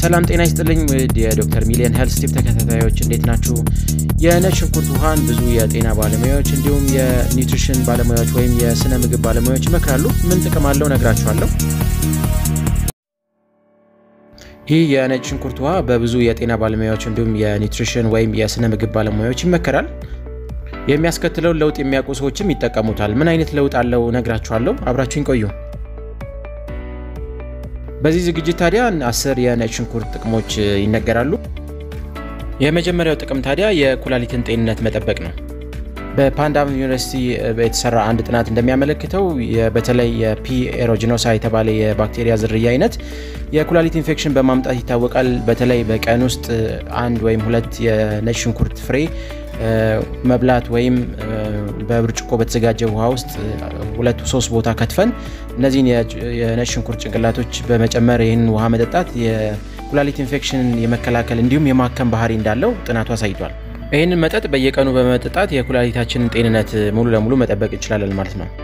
ሰላም ጤና ይስጥልኝ ውድ የዶክተር ሚሊየን ሄልስ ቲፕ ተከታታዮች እንዴት ናችሁ? የነጭ ሽንኩርት ውሃን ብዙ የጤና ባለሙያዎች እንዲሁም የኒውትሪሽን ባለሙያዎች ወይም የስነ ምግብ ባለሙያዎች ይመክራሉ። ምን ጥቅም አለው ነግራችኋለሁ። ይህ የነጭ ሽንኩርት ውሃ በብዙ የጤና ባለሙያዎች እንዲሁም የኒውትሪሽን ወይም የስነ ምግብ ባለሙያዎች ይመከራል። የሚያስከትለውን ለውጥ የሚያውቁ ሰዎችም ይጠቀሙታል። ምን አይነት ለውጥ አለው ነግራችኋለሁ። አብራችሁኝ ቆዩ። በዚህ ዝግጅት ታዲያ አስር የነጭ ሽንኩርት ጥቅሞች ይነገራሉ። የመጀመሪያው ጥቅም ታዲያ የኩላሊትን ጤንነት መጠበቅ ነው። በፓንዳም ዩኒቨርሲቲ የተሰራ አንድ ጥናት እንደሚያመለክተው በተለይ የፒ ኤሮጂኖሳ የተባለ የባክቴሪያ ዝርያ አይነት የኩላሊት ኢንፌክሽን በማምጣት ይታወቃል። በተለይ በቀን ውስጥ አንድ ወይም ሁለት የነጭ ሽንኩርት ፍሬ መብላት ወይም በብርጭቆ በተዘጋጀ ውሃ ውስጥ ሁለቱ ሶስት ቦታ ከትፈን እነዚህን የነጭ ሽንኩርት ጭንቅላቶች በመጨመር ይህንን ውሃ መጠጣት የኩላሊት ኢንፌክሽንን የመከላከል እንዲሁም የማከም ባህሪ እንዳለው ጥናቱ አሳይቷል። ይህንን መጠጥ በየቀኑ በመጠጣት የኩላሊታችንን ጤንነት ሙሉ ለሙሉ መጠበቅ እንችላለን ማለት ነው።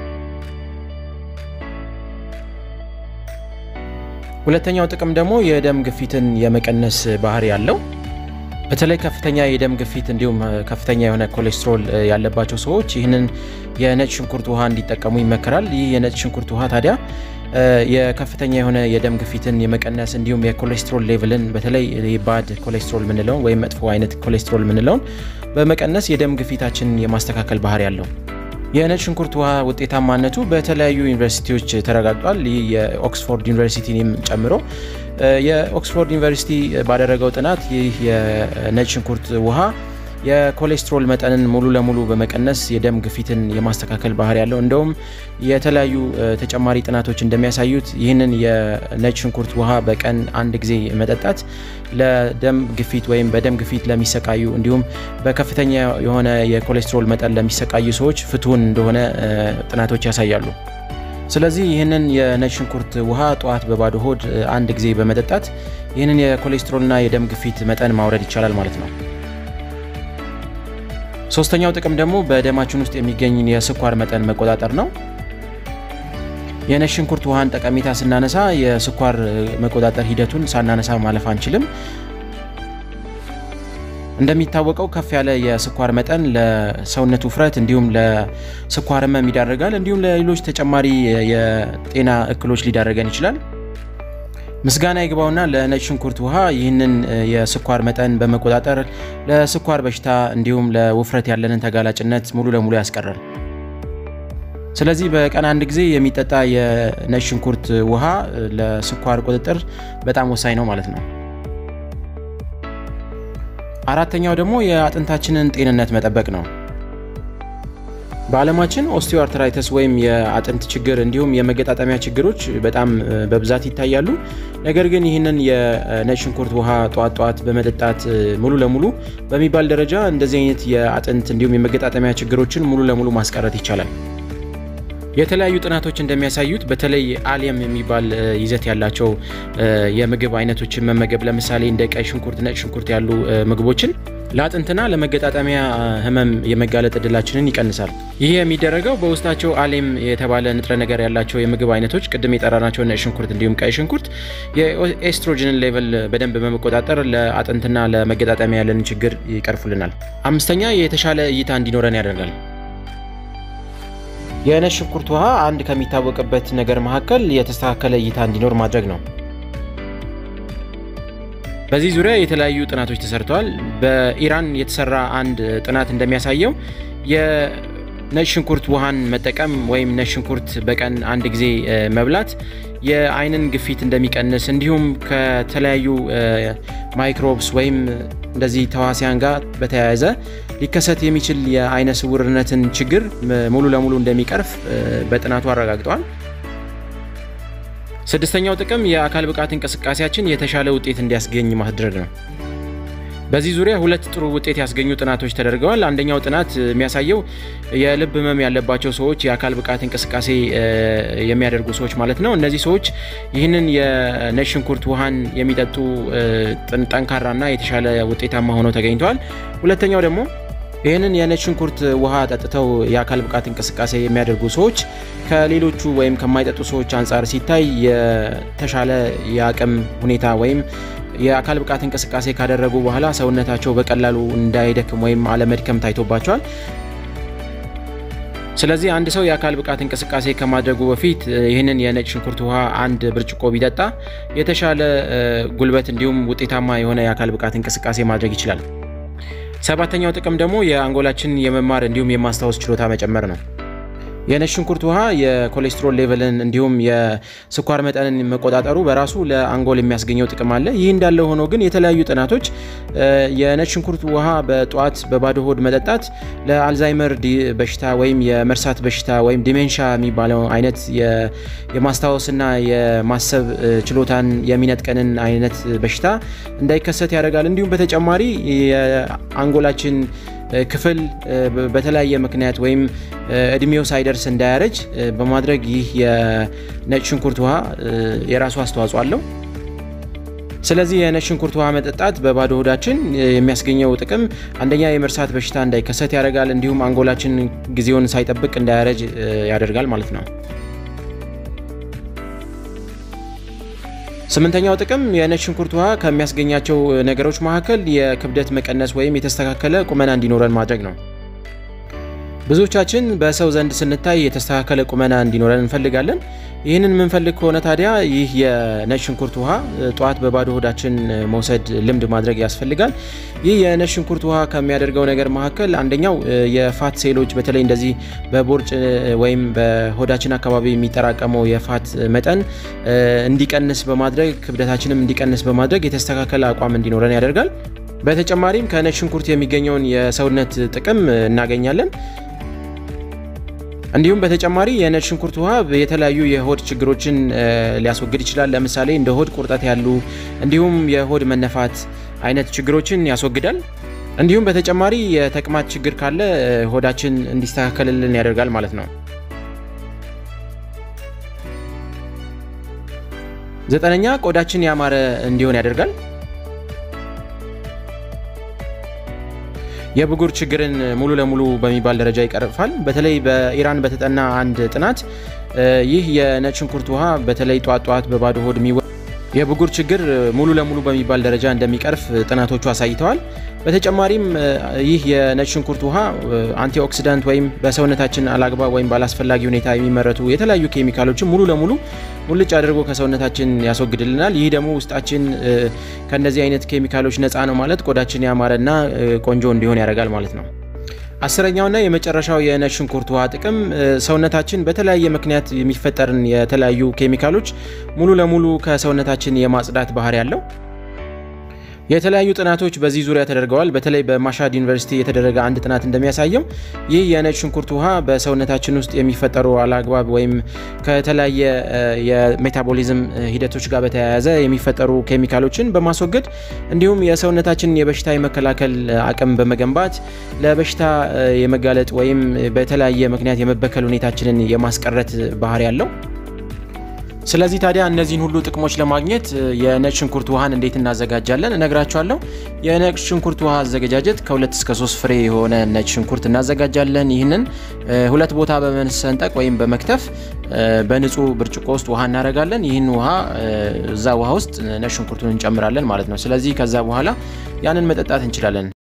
ሁለተኛው ጥቅም ደግሞ የደም ግፊትን የመቀነስ ባህሪ ያለው በተለይ ከፍተኛ የደም ግፊት እንዲሁም ከፍተኛ የሆነ ኮሌስትሮል ያለባቸው ሰዎች ይህንን የነጭ ሽንኩርት ውሃ እንዲጠቀሙ ይመከራል። ይህ የነጭ ሽንኩርት ውሃ ታዲያ የከፍተኛ የሆነ የደም ግፊትን የመቀነስ እንዲሁም የኮሌስትሮል ሌቭልን በተለይ ባድ ኮሌስትሮል ምንለውን ወይም መጥፎ አይነት ኮሌስትሮል ምንለውን በመቀነስ የደም ግፊታችንን የማስተካከል ባህሪ ያለው የነጭ ሽንኩርት ውሃ ውጤታማነቱ በተለያዩ ዩኒቨርሲቲዎች ተረጋግጧል። ይህ የኦክስፎርድ ዩኒቨርሲቲንም ጨምሮ የኦክስፎርድ ዩኒቨርሲቲ ባደረገው ጥናት ይህ የነጭ ሽንኩርት ውሃ የኮሌስትሮል መጠንን ሙሉ ለሙሉ በመቀነስ የደም ግፊትን የማስተካከል ባህሪ ያለው እንደውም የተለያዩ ተጨማሪ ጥናቶች እንደሚያሳዩት ይህንን የነጭ ሽንኩርት ውሃ በቀን አንድ ጊዜ መጠጣት ለደም ግፊት ወይም በደም ግፊት ለሚሰቃዩ እንዲሁም በከፍተኛ የሆነ የኮሌስትሮል መጠን ለሚሰቃዩ ሰዎች ፍቱን እንደሆነ ጥናቶች ያሳያሉ። ስለዚህ ይህንን የነጭ ሽንኩርት ውሃ ጠዋት በባዶ ሆድ አንድ ጊዜ በመጠጣት ይህንን የኮሌስትሮልና የደም ግፊት መጠን ማውረድ ይቻላል ማለት ነው። ሶስተኛው ጥቅም ደግሞ በደማችን ውስጥ የሚገኝ የስኳር መጠን መቆጣጠር ነው። የነጭ ሽንኩርት ውሃን ጠቀሜታ ስናነሳ የስኳር መቆጣጠር ሂደቱን ሳናነሳ ማለፍ አንችልም። እንደሚታወቀው ከፍ ያለ የስኳር መጠን ለሰውነት ውፍረት እንዲሁም ለስኳር ህመም ይዳረጋል። እንዲሁም ለሌሎች ተጨማሪ የጤና እክሎች ሊዳረገን ይችላል። ምስጋና ይግባውና ለነጭ ሽንኩርት ውሃ ይህንን የስኳር መጠን በመቆጣጠር ለስኳር በሽታ እንዲሁም ለውፍረት ያለንን ተጋላጭነት ሙሉ ለሙሉ ያስቀራል። ስለዚህ በቀን አንድ ጊዜ የሚጠጣ የነጭ ሽንኩርት ውሃ ለስኳር ቁጥጥር በጣም ወሳኝ ነው ማለት ነው። አራተኛው ደግሞ የአጥንታችንን ጤንነት መጠበቅ ነው። በዓለማችን ኦስቲዮአርትራይተስ ወይም የአጥንት ችግር እንዲሁም የመገጣጠሚያ ችግሮች በጣም በብዛት ይታያሉ። ነገር ግን ይህንን የነጭ ሽንኩርት ውሃ ጠዋት ጠዋት በመጠጣት ሙሉ ለሙሉ በሚባል ደረጃ እንደዚህ አይነት የአጥንት እንዲሁም የመገጣጠሚያ ችግሮችን ሙሉ ለሙሉ ማስቀረት ይቻላል። የተለያዩ ጥናቶች እንደሚያሳዩት በተለይ አሊየም የሚባል ይዘት ያላቸው የምግብ አይነቶችን መመገብ ለምሳሌ እንደ ቀይ ሽንኩርት፣ ነጭ ሽንኩርት ያሉ ምግቦችን ለአጥንትና ለመገጣጠሚያ ህመም የመጋለጥ እድላችንን ይቀንሳል። ይህ የሚደረገው በውስጣቸው አሌም የተባለ ንጥረ ነገር ያላቸው የምግብ አይነቶች ቅድም የጠራናቸው ነጭ ሽንኩርት እንዲሁም ቀይ ሽንኩርት የኤስትሮጅንን ሌቨል በደንብ በመቆጣጠር ለአጥንትና ለመገጣጠሚያ ያለንን ችግር ይቀርፉልናል። አምስተኛ የተሻለ እይታ እንዲኖረን ያደርጋል። የነጭ ሽንኩርት ውሃ አንድ ከሚታወቅበት ነገር መካከል የተስተካከለ እይታ እንዲኖር ማድረግ ነው። በዚህ ዙሪያ የተለያዩ ጥናቶች ተሰርተዋል። በኢራን የተሰራ አንድ ጥናት እንደሚያሳየው የነጭ ሽንኩርት ውሃን መጠቀም ወይም ነጭ ሽንኩርት በቀን አንድ ጊዜ መብላት የአይንን ግፊት እንደሚቀንስ እንዲሁም ከተለያዩ ማይክሮብስ ወይም እንደዚህ ተዋሲያን ጋር በተያያዘ ሊከሰት የሚችል የአይነ ስውርነትን ችግር ሙሉ ለሙሉ እንደሚቀርፍ በጥናቱ አረጋግጠዋል። ስድስተኛው ጥቅም የአካል ብቃት እንቅስቃሴያችን የተሻለ ውጤት እንዲያስገኝ ማድረግ ነው። በዚህ ዙሪያ ሁለት ጥሩ ውጤት ያስገኙ ጥናቶች ተደርገዋል። አንደኛው ጥናት የሚያሳየው የልብ ህመም ያለባቸው ሰዎች የአካል ብቃት እንቅስቃሴ የሚያደርጉ ሰዎች ማለት ነው። እነዚህ ሰዎች ይህንን የነጭ ሽንኩርት ውሃን የሚጠጡ ጠንካራና የተሻለ ውጤታማ ሆነው ተገኝተዋል። ሁለተኛው ደግሞ ይህንን የነጭ ሽንኩርት ውሃ ጠጥተው የአካል ብቃት እንቅስቃሴ የሚያደርጉ ሰዎች ከሌሎቹ ወይም ከማይጠጡ ሰዎች አንጻር ሲታይ የተሻለ የአቅም ሁኔታ ወይም የአካል ብቃት እንቅስቃሴ ካደረጉ በኋላ ሰውነታቸው በቀላሉ እንዳይደክም ወይም አለመድከም ታይቶባቸዋል። ስለዚህ አንድ ሰው የአካል ብቃት እንቅስቃሴ ከማድረጉ በፊት ይህንን የነጭ ሽንኩርት ውሃ አንድ ብርጭቆ ቢጠጣ የተሻለ ጉልበት እንዲሁም ውጤታማ የሆነ የአካል ብቃት እንቅስቃሴ ማድረግ ይችላል። ሰባተኛው ጥቅም ደግሞ የአንጎላችን የመማር እንዲሁም የማስታወስ ችሎታ መጨመር ነው። የነጭ ሽንኩርት ውሃ የኮሌስትሮል ሌቨልን እንዲሁም የስኳር መጠንን መቆጣጠሩ በራሱ ለአንጎል የሚያስገኘው ጥቅም አለ። ይህ እንዳለ ሆኖ ግን የተለያዩ ጥናቶች የነጭ ሽንኩርት ውሃ በጠዋት በባዶ ሆድ መጠጣት ለአልዛይመር በሽታ ወይም የመርሳት በሽታ ወይም ዲሜንሻ የሚባለው አይነት የማስታወስና የማሰብ ችሎታን የሚነጥቀንን አይነት በሽታ እንዳይከሰት ያደርጋል። እንዲሁም በተጨማሪ የአንጎላችን ክፍል በተለያየ ምክንያት ወይም እድሜው ሳይደርስ እንዳያረጅ በማድረግ ይህ የነጭ ሽንኩርት ውሃ የራሱ አስተዋጽኦ አለው። ስለዚህ የነጭ ሽንኩርት ውሃ መጠጣት በባዶ ሆዳችን የሚያስገኘው ጥቅም አንደኛ የመርሳት በሽታ እንዳይከሰት ያደርጋል። እንዲሁም አንጎላችን ጊዜውን ሳይጠብቅ እንዳያረጅ ያደርጋል ማለት ነው። ስምንተኛው ጥቅም የነጭ ሽንኩርት ውሃ ከሚያስገኛቸው ነገሮች መካከል የክብደት መቀነስ ወይም የተስተካከለ ቁመና እንዲኖረን ማድረግ ነው። ብዙዎቻችን በሰው ዘንድ ስንታይ የተስተካከለ ቁመና እንዲኖረን እንፈልጋለን። ይህንን የምንፈልግ ከሆነ ታዲያ ይህ የነጭ ሽንኩርት ውሃ ጠዋት በባዶ ሆዳችን መውሰድ ልምድ ማድረግ ያስፈልጋል። ይህ የነጭ ሽንኩርት ውሃ ከሚያደርገው ነገር መካከል አንደኛው የፋት ሴሎች በተለይ እንደዚህ በቦርጭ ወይም በሆዳችን አካባቢ የሚጠራቀመው የፋት መጠን እንዲቀንስ በማድረግ ክብደታችንም እንዲቀንስ በማድረግ የተስተካከለ አቋም እንዲኖረን ያደርጋል። በተጨማሪም ከነጭ ሽንኩርት የሚገኘውን የሰውነት ጥቅም እናገኛለን። እንዲሁም በተጨማሪ የነጭ ሽንኩርት ውሃ የተለያዩ የሆድ ችግሮችን ሊያስወግድ ይችላል። ለምሳሌ እንደ ሆድ ቁርጠት ያሉ እንዲሁም የሆድ መነፋት አይነት ችግሮችን ያስወግዳል። እንዲሁም በተጨማሪ የተቅማጥ ችግር ካለ ሆዳችን እንዲስተካከልልን ያደርጋል ማለት ነው። ዘጠነኛ ቆዳችን ያማረ እንዲሆን ያደርጋል። የብጉር ችግርን ሙሉ ለሙሉ በሚባል ደረጃ ይቀርፋል። በተለይ በኢራን በተጠና አንድ ጥናት ይህ የነጭ ሽንኩርት ውሃ በተለይ ጧት ጧት በባዶ ሆድ የሚወ የብጉር ችግር ሙሉ ለሙሉ በሚባል ደረጃ እንደሚቀርፍ ጥናቶቹ አሳይተዋል። በተጨማሪም ይህ የነጭ ሽንኩርት ውሃ አንቲኦክሲዳንት ወይም በሰውነታችን አላግባብ ወይም ባላስፈላጊ ሁኔታ የሚመረቱ የተለያዩ ኬሚካሎችን ሙሉ ለሙሉ ሙልጭ አድርጎ ከሰውነታችን ያስወግድልናል። ይህ ደግሞ ውስጣችን ከእነዚህ አይነት ኬሚካሎች ነፃ ነው ማለት ቆዳችን ያማረና ቆንጆ እንዲሆን ያደርጋል ማለት ነው። አስረኛውና የመጨረሻው የነጭ ሽንኩርት ውሃ ጥቅም ሰውነታችን በተለያየ ምክንያት የሚፈጠርን የተለያዩ ኬሚካሎች ሙሉ ለሙሉ ከሰውነታችን የማጽዳት ባህሪ ያለው የተለያዩ ጥናቶች በዚህ ዙሪያ ተደርገዋል። በተለይ በማሻድ ዩኒቨርሲቲ የተደረገ አንድ ጥናት እንደሚያሳየው ይህ የነጭ ሽንኩርት ውሃ በሰውነታችን ውስጥ የሚፈጠሩ አላግባብ ወይም ከተለያየ የሜታቦሊዝም ሂደቶች ጋር በተያያዘ የሚፈጠሩ ኬሚካሎችን በማስወገድ እንዲሁም የሰውነታችን የበሽታ የመከላከል አቅም በመገንባት ለበሽታ የመጋለጥ ወይም በተለያየ ምክንያት የመበከል ሁኔታችንን የማስቀረት ባህሪ ያለው ስለዚህ ታዲያ እነዚህን ሁሉ ጥቅሞች ለማግኘት የነጭ ሽንኩርት ውሃን እንዴት እናዘጋጃለን እነግራችኋለሁ። የነጭ ሽንኩርት ውሃ አዘገጃጀት ከሁለት እስከ ሶስት ፍሬ የሆነ ነጭ ሽንኩርት እናዘጋጃለን። ይህንን ሁለት ቦታ በመሰንጠቅ ወይም በመክተፍ በንጹህ ብርጭቆ ውስጥ ውሃ እናደርጋለን። ይህን ውሃ እዛ ውሃ ውስጥ ነጭ ሽንኩርቱን እንጨምራለን ማለት ነው። ስለዚህ ከዛ በኋላ ያንን መጠጣት እንችላለን።